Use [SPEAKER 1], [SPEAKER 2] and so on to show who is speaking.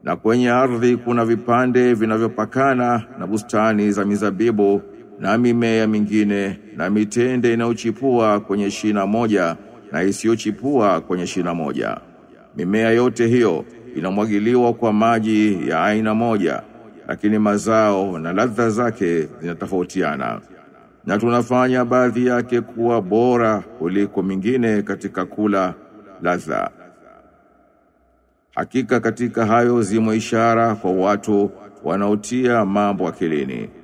[SPEAKER 1] na kwenye ardhi kuna vipande vinavyopakana na bustani za mizabibu na mimea mingine na mitende inayochipua kwenye shina moja na isiyochipua kwenye shina moja. Mimea yote hiyo inamwagiliwa kwa maji ya aina moja, lakini mazao na ladha zake zinatofautiana. Na tunafanya baadhi yake kuwa bora kuliko mingine katika kula ladha. Hakika katika hayo zimo ishara kwa watu wanaotia mambo akilini.